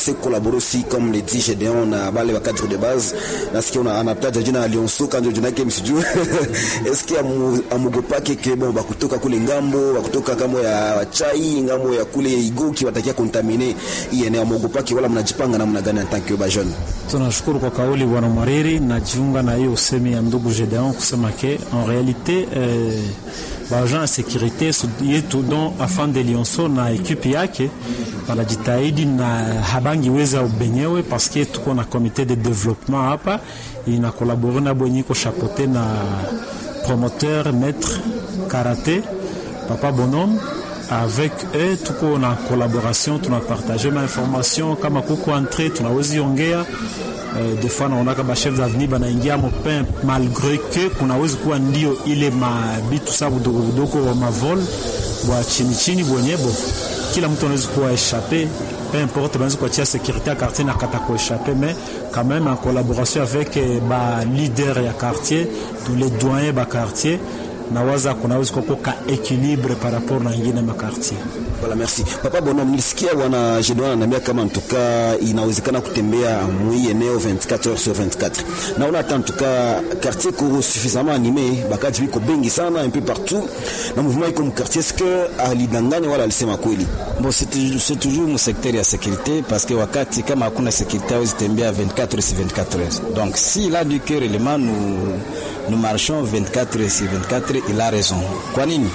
essayer collaborer aussi comme les dit Gédéon na bale wa cadre de base nasikia una anataja jina Alionso kanjo jina yake msijue eske amugopake ke bon bakutoka kule ngambo bakutoka kamo ya chai ngambo ya kule igoki watakia kontamine hii eneo amugopake wala mnajipanga namna gani en tant que ba jeune tunashukuru kwa kauli bwana Mwariri najiunga na hiyo usemi ya ndugu Gedeon kusema ke en realite eh, baagent ya sekurite yetu don afan de Lionso na ekipe yake wanajitahidi na habangi weza benyewe paske tuko na komite de development hapa ina kolabore na bwenyiko chapote na promoteur maître karaté papa bonhomme avec eux tuko na collaboration tunapartage ma information kama kuko entrée tunawezi ongea Uh, des fois naonaka bachef d'avenir banaingia mopin malgré que kunawezi kuwa ndio ile mabitu sa budogo budogo wa mavol bwa chini chini bwenyebo kila mtu anawezi kuwa échappé peu importe banaweza kuachia sécurité ya quartier na kata kuéchappé mais quand même en collaboration avec eh, ba leader ya quartier tous les doyens ba quartier nawaza kunaweza kuwa ka équilibre par rapport na ingine makartier Voilà, merci. Papa Bonhomme, nilisikia bwana Jedwan ananiambia kama ntuka inawezekana kutembea mwi eneo 24 heures sur 24. Naona hata ntuka quartier ko suffisamment animé, bakaji biko bengi sana un peu partout. Na mouvement iko mkartier est-ce que alidanganya wala alisema kweli? Bon, c'est toujours, c'est toujours mu secteur ya sécurité parce que wakati kama hakuna sécurité hawezi tembea 24 heures sur 24 heures. Donc s'il a du cœur élément nous nous marchons 24 heures sur 24 il a raison. Kwa nini?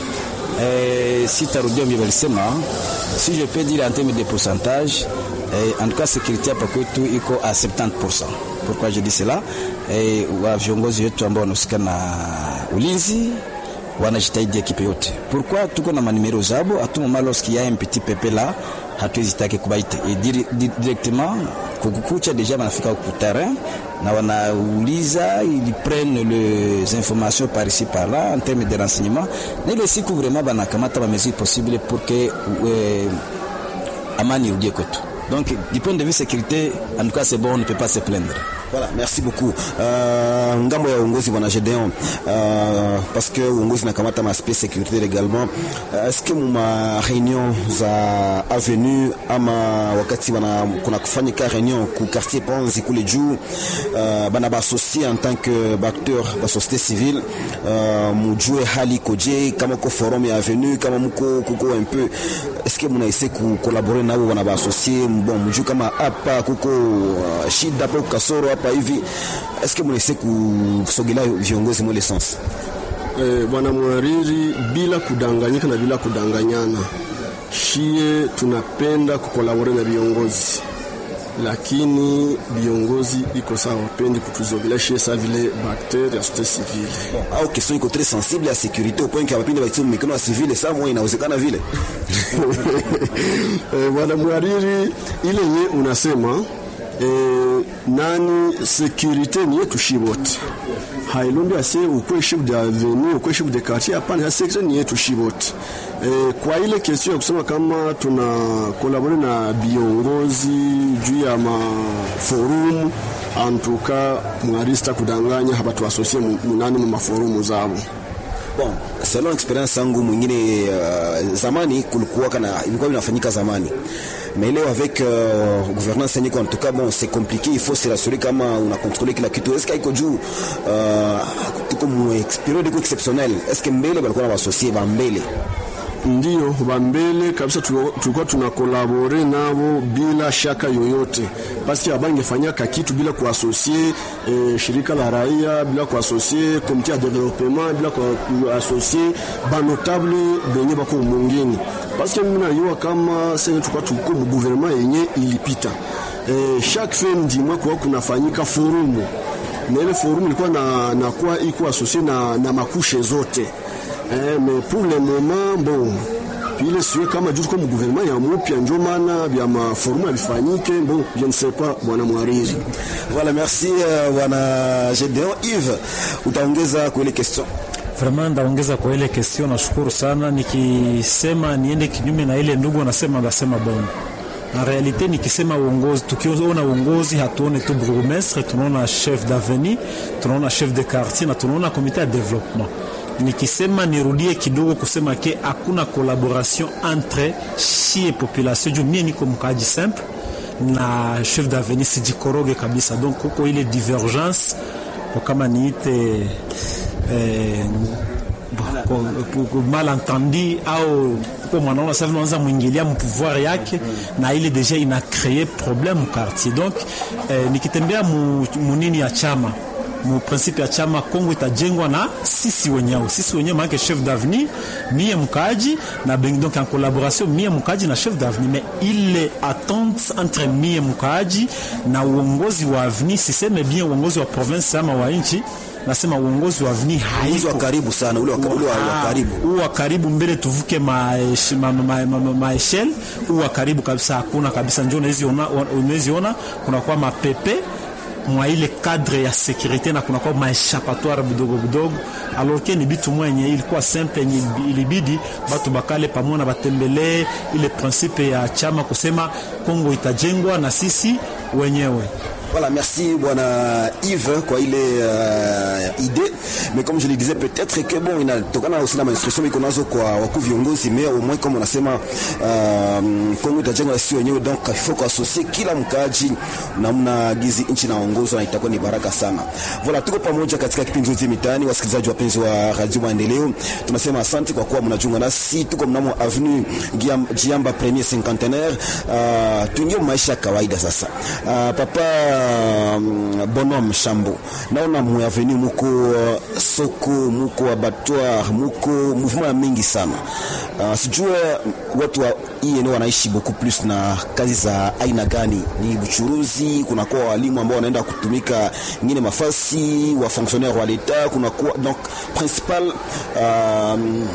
Eh, si tarudia mbio walisema si je peux dire en termes de pourcentage eh, en tout cas sécurité hapa kwetu iko à 70%. Pourquoi je dis cela? Eh, wa viongozi wetu ambao wanahusika na ulinzi wanajitahidi ekipe yote. Pourquoi tuko na manimero zabo à tout moment lorsqu'il y a un petit pepe là hatuwezi take kubaita et dire, dire, directement kukukucha deja wanafika ku terrain na wanauliza ils prennent les informations par ici par là en termes de renseignement na ile siku vraiment banakamata ba mesures possibles pour que euh, amani irudie kwetu donc du point de vue sécurité en tout cas c'est bon on ne peut pas se plaindre Voilà, merci beaucoup. Uh, ngambo ya uongozi bwana Gedeon uh, parce que uongozi nakamata maaspect sécurité également uh, est-ce que muma réunion za avenue ama wakati bana kuna kufanyika réunion ku quartier Panzi kule juu uh, bana baassocie en tant que acteur ba société civile uh, mujue hali koje kama ko forum ya avenue kama mko kuko un peu est-ce que muna essayer ku collaborer nabo bana baassocier bon mujue kama hapa kuko uh, shida hapo kasoro hapa hivi est-ce que mnaise kusogelea viongozi mwele sens eh, bwana mwariri bila kudanganyika na bila kudanganyana shie tunapenda kukolabore na viongozi lakini viongozi iko sawa wapendi kutuzogelea shie sa vile bakter ya société civile bon, au question iko très sensible ya sécurité au point que wapinde baitie mikono ya civile saa moja inawezekana vile eh, bwana mwariri ile nye unasema eh, nani sécurité ni yetu shi wote hailombi ase ukwe chef de avenue ukwe chef de quartier hapana ya sécurité ni yetu shi wote eh, kwa ile question ya kusema kama tuna kolabore na viongozi juu ya maforum antuka mwarista kudanganya hapa tuasosie munani mu maforumu zabo bon selon experience yangu mwingine uh, zamani kulikuwa kana ilikuwa inafanyika zamani mais leo avec euh, gouvernance yenye en tout cas bon c'est compliqué il faut se rassurer kama una contrôler kila kitu est-ce iko juu uh, tuko mu periode iko exceptionnel est-ce que mbele balikuwa na associer ba mbele ndio bambele kabisa tulikuwa tuna kolabore nabo bila shaka yoyote paski abangefanyaka kitu bila kuasosie eh, shirika la raia bila kuasosie komite ya developement bila kuasosie banotable benye bako mungini paske mimi najua kama sasa tulikuwa tuko mu gouvernement yenye ilipita eh, chaque fin du mois kwa kunafanyika forumu na ile forumu ilikuwa na, na kwa iko asosie na, na makushe zote Eh, mais pour le moment bon ile siwe kama juu comme gouvernement ya mupya njo maana vya maforumu yavifanyike bon je ne sais pas bwana mwariri voilà merci uh, bwana Gedeon Yves utaongeza kwa ile question Vraiment ndaongeza kwa ile question, nashukuru sana. Nikisema niende kinyume na ile ndugu anasema, ndasema bongo. En realite nikisema uongozi, tukiona uongozi hatuone tu bourgmestre, tunaona chef d'avenue, tunaona chef de quartier na tunaona komite ya development nikisema nirudie kidogo kusema ke hakuna collaboration entre shie population juu mie niko mkaaji simple na chef d'avenir sijikoroge kabisa donc kuko ile divergence kwa kama niite eh, malentendi au kwa mwanaona sasa unaanza mwingilia mpouvoir yake na ile deja ina créer problème quartier donc eh, nikitembea mu, munini ya chama mu principe ya chama Kongo itajengwa na sisi wenyewe, sisi wenyewe maana chef d'avenir mie mkaji na bengi, donc en collaboration mie mkaji na chef d'avenir, mais ile attente entre mie mkaji na uongozi wa avenir, siseme bien uongozi wa province ama wa nchi nasema uongozi wa avenir haiko haiko karibu sana ule wa, ule wa, wa karibu huu wa karibu mbele tuvuke maeshel ma, ma, ma, ma, ma huu wa karibu kabisa hakuna kabisa, njo unaweziona kunakuwa mapepe mwa ile cadre ya sécurité na kunakuwa maeshapatoire budogo budogo, alors que ni bitu mwenye ilikuwa simple yenye ilibidi batu bakale pamoja na batembelee ile principe ya chama kusema Kongo itajengwa na sisi wenyewe. Voilà, merci bwana Yves kwa ile uh, idée mais comme je le disais peut-être que bon inatokana aussi na instruction iko nazo kwa wakuu viongozi mais au moins comme unasema uh, Kongo itajengwa sisi wenyewe donc il faut kuassocier kila mkaaji namna gizi nchi naongozwa na itakuwa ni baraka sana. Voilà, tuko pamoja katika kipindi chote mitaani, wasikilizaji wapenzi wa Radio Maendeleo, tunasema asante kwa kuwa mnajiunga nasi. Tuko mnamo avenue Giam- Jiamba premier cinquantenaire. Uh, tuingie maisha ya kawaida sasa. Uh, papa um, Bonhomme Shambo, naona mu avenue muko uh, soko muko abattoir muko mouvement ya mingi sana. Uh, sijue watu wa hii eneo wanaishi beaucoup plus na kazi za aina gani? Ni uchuruzi, kunakuwa walimu ambao wanaenda kutumika ngine mafasi wa fonctionnaire wa l'etat, kunakuwa donc principal uh,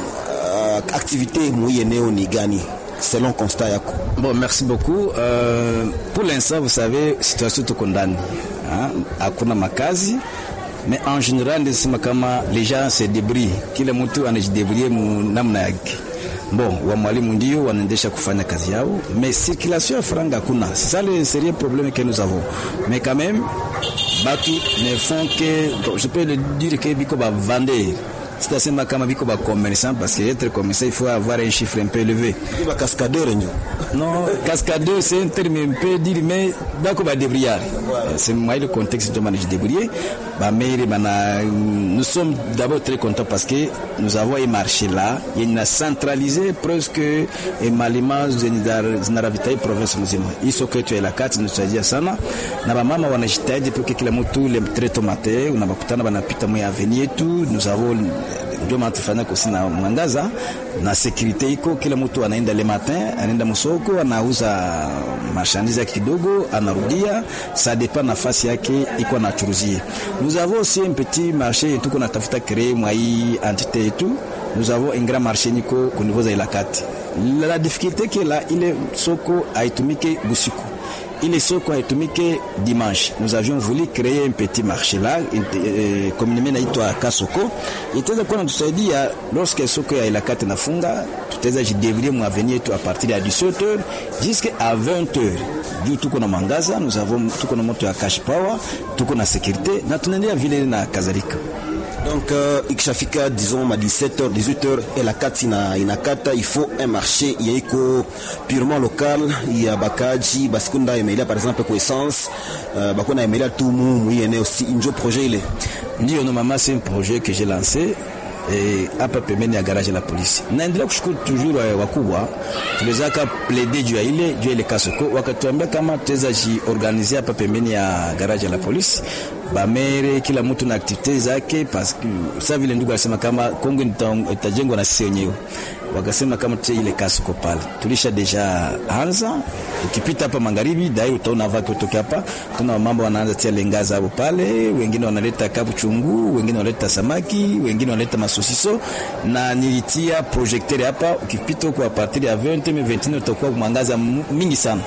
uh, activité mu hii eneo ni gani selon constat yako? Bon, merci beaucoup. Euh, pour l'instant, vous savez, situation tuko ndani. Hein? Hakuna makazi. Mais en général, nisema kama les gens se débrouillent. Kila mtu anajidebrouiller mu namna yake. Bon, wa mwalimu ndio wanaendesha kufanya kazi yao, mais circulation ya franga hakuna. C'est ça le sérieux problème que nous avons. Mais quand même, batu ne font que, bon, je peux le dire que biko ba vendeur. sitasema kama biko ba commerçant parce que être commerçant il faut avoir un chiffre un peu élevé Ni ba cascadeur ndio. non cascadeur c'est un terme un peu dire mais bako ba débrouillard c'est moi le contexte de manage débrouiller ba mère bana nous sommes d'abord très contents parce que nous avons un marché là il a centralisé presque et malima zinaravitaye province mzima hiso kwetu ya Ilakati tunasaidia sana na bamama wanajitahidi pour que kila mtu le très matin unabakutana banapita mwa avenue yetu nous avons ndio maana tufanya kusi na mwangaza na security iko, kila mtu anaenda le matin, anaenda msoko, anauza marchandise yake kidogo, anarudia, ça dépend nafasi yake iko anachuruzie. Nous avons aussi un petit marché tuko natafuta créer mwa hii entité yetu. Nous avons un grand marché niko ku niveau za Ilakati. La, la difficulté que la ile soko haitumike busiku ile soko haitumike dimanche. Nous avions voulu créer un petit marché là, eh, communément inaitwa Kasoko, itaweza kuwa natusaidia lorsque soko ya Ilakati nafunga, tutaweza jidevrie mu avenir yetu a partir ya 17h jusqu'à 20h juu tuko na mwangaza, nous avons tuko na moto ya cash power, tuko na sécurité na tunaendelea vile na kadhalika. Donc euh, ikishafika disons ma 17h 18h Elakati na inakata il faut un marché yaiko purement local ya bakaji basikunda emelia par exemple kwa essence euh, bakona emelia tu mu mu eneo si njo projet ile Ndio normalement c'est un projet que j'ai lancé eh, hapa pembeni ya garage la polisi. Naendelea kushukuru toujours eh, wakubwa tuliwezaka plaider juu ya ile juu ya ile kasoko, wakatuambia kama tuweza jiorganize hapa pembeni ya garage la polisi bamere kila mtu na aktivite zake, parce que sa vile ndugu alisema kama Kongo ita- itajengwa na sisi wenyewe wakasema kama tutie ile kasoko pale, tulisha deja anza. Ukipita hapa magharibi dai utaona vaki kutoka hapa, tuna mambo wanaanza tia lengazi hapo pale, wengine wanaleta kabu chungu, wengine wanaleta samaki, wengine wanaleta masosiso, na nilitia projecteur hapa. Ukipita huko a partir ya 20 mais 29 utakuwa mwangaza mu- mingi sana,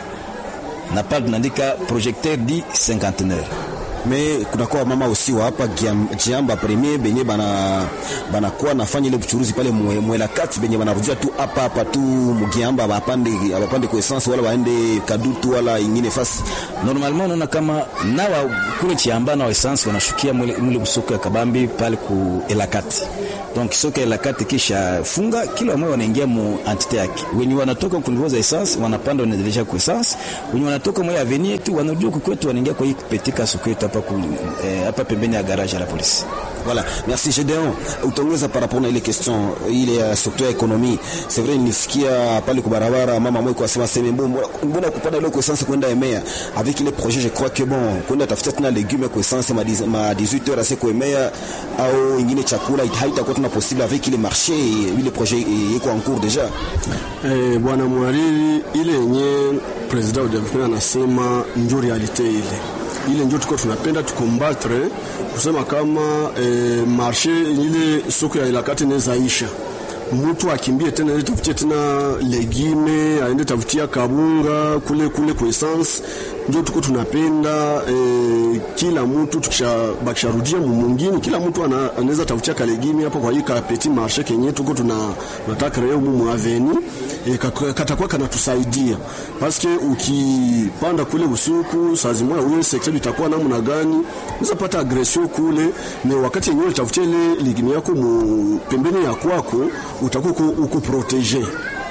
na pale tunaandika projecteur di cinquantenaire mais kunakuwa mama aussi wa hapa Giam- Jiamba premier benye bana banakuwa nafanya ile uchuruzi pale mwe- mwelakati benye banarudia tu hapa hapa tu mugiamba bapande bapande kwa essence wala waende kadutu wala ingine fasi normalement unaona kama nawa kule Chiamba na essence wanashukia mule, mule busoko ya Kabambi pale ku Elakati donc soka la kati kisha funga kila mmoja wanaingia mu entite yake wenye wanatoka ku niveau za essence wanapanda wanaendelea ku essence wenye wanatoka mwa avenue tu wanajua kwetu wanaingia kwa hii kupetika soko yetu hapa eh, hapa pembeni ya garage ya la polisi Voilà, merci Gédéon. Utaongeza par rapport na ile question ile ya secteur ya ekonomi. C'est vrai nilisikia pale kwa barabara mama mmoja kwa sema sema mbona kupanda ile essence kwenda Emea avec les projets je crois que bon kwenda tafuta tena legume kwa essence ma 18 heures c'est kwa Emea au ingine chakula haitakuwa tuna possible avec ile marché ile projet yeko en cours déjà. Eh, bwana mwariri ile yenye president wa development anasema ndio realite ile ile ndio tuko tunapenda tukombatre kusema kama eh, marshe ile soko ya ilakati inaweza isha mtu akimbie tena aende tafutie tena legime aende tafutia kabunga kule kule kwa essence ndio tuko tunapenda eh, kila mtu tukisharudia mumungini kila mtu anaweza tafutia kalegime hapo kwa hii ka petit marché kenye tuko tuna nataka leo mumu aveni eh, katakuwa kanatusaidia paske ukipanda kule usiku saa zimoya uye sekta itakuwa namna gani unaweza pata agression kule me wakati yenyewe utafutia ile ligime yako mu pembeni ya kwako utakuwa uko protege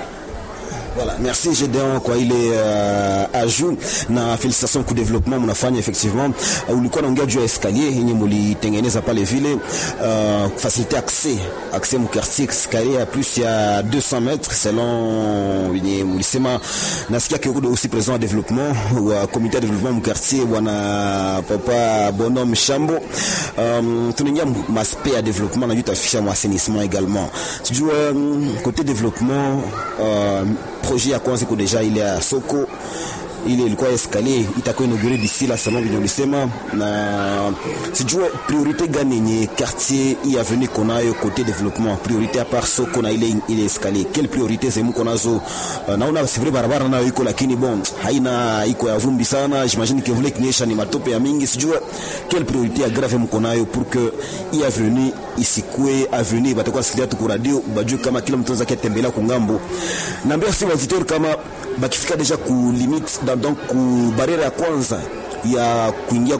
Voilà, merci Gédéon kwa ile uh, ajout na félicitations kwa développement mnafanya effectivement. Uh, ulikuwa naongea juu ya escalier yenye mulitengeneza pale vile uh, faciliter accès accès mu quartier escalier ya plus ya 200 mètres selon yenye mulisema. Nasikia kiko aussi président wa développement wa comité de développement mu quartier bwana papa Bonhomme Shambo. Um, tunaingia maspect ya développement na juu tafisha mu assainissement également. Sijua um, côté développement uh, projet ya kwanza iko deja ile ya soko ile ilikuwa escalier itakuwa inaugure d'ici la salon vile ulisema, na sijue priorite gani yenye quartier hii avenue konayo kote development, priorite a part soko na ile ile escalier, quelle priorite zemu konazo? Uh, naona c'est vrai barabara nayo iko, lakini bon haina iko ya vumbi sana, j'imagine que vile kinyesha ni matope ya mingi, sijue quelle priorite ya grave mko nayo pour que hii avenue isikue avenue batakuwa sikia tu ku radio bajue kama kila mtu anaweza kutembelea kungambo. Naambia si wazitori kama bakifika deja ku limite donc ku barriere ya kwanza ya kuingia